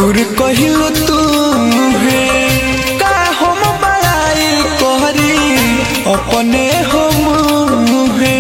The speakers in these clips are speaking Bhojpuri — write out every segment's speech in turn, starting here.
गुर कहिल तू है का हम बड़ाई कहरी अपने हम है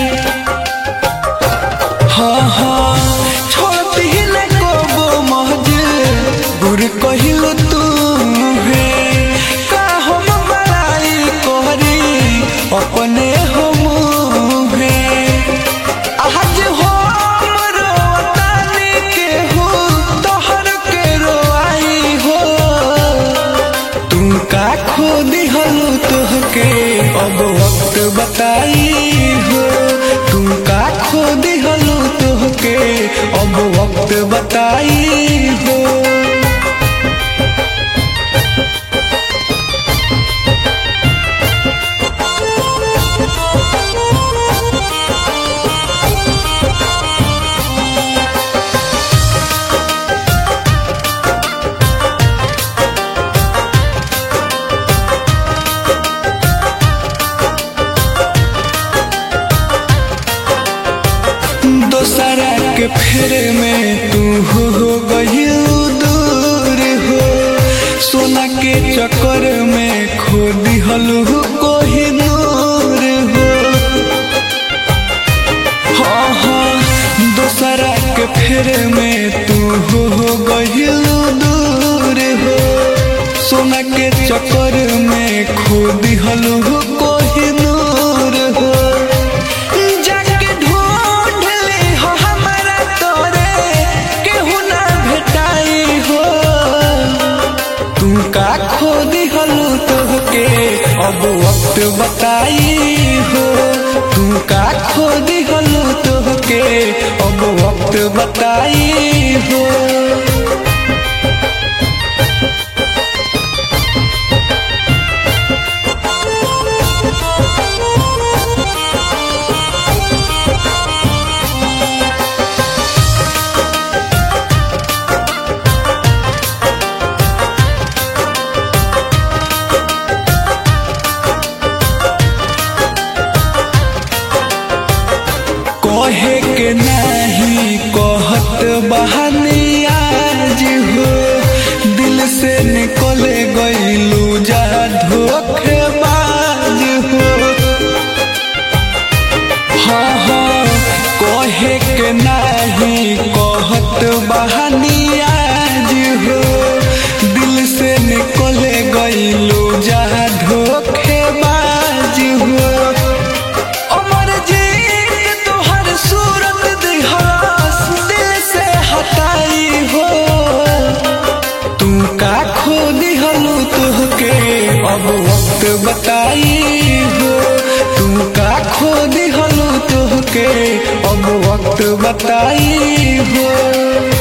हाँ हाँ छोड़ती न को महज गुर कहिल तू है का हम बड़ाई कहरी अपने हम है आज हम रोतानी के हो तोहर के रोआई हो तू का खो दिहलू तोहके अब वक्त बताई हो तू का खो दिहलू तोहके अब वक्त बताई हो दोसरा के फेरे में तू हो हो गईल दूर हो सोना के चक्कर में खो दिहलू कोही नूर हो हाँ हाँ दोसरा के फेरे में तू हो हो गईल दूर हो सोना के चक्कर में खो दिहलू कोही नूर हो जाके ढूंढ ले हो हमारा तोरे केहू ना भेटाई हो तू का खो दिहलू तोहके अब वक्त बताई हो तू का खो दिहलू तोहके अब वक्त बताई हो कहे के नहीं कहत बहानी आज हो दिल से निकले गईलू जा धोखेबाज हो हाँ हाँ कहे के नहीं कहत बहानी आज हो दिल से निकले गईलू जा धोखेबाज हो अमर जीत तोहर सूरत दिहास दिल से हटाई हो तू का खो दिहलू तोहके अब वक्त बताई हो तू का खो दिहलू तोहके अब वक्त बताई हो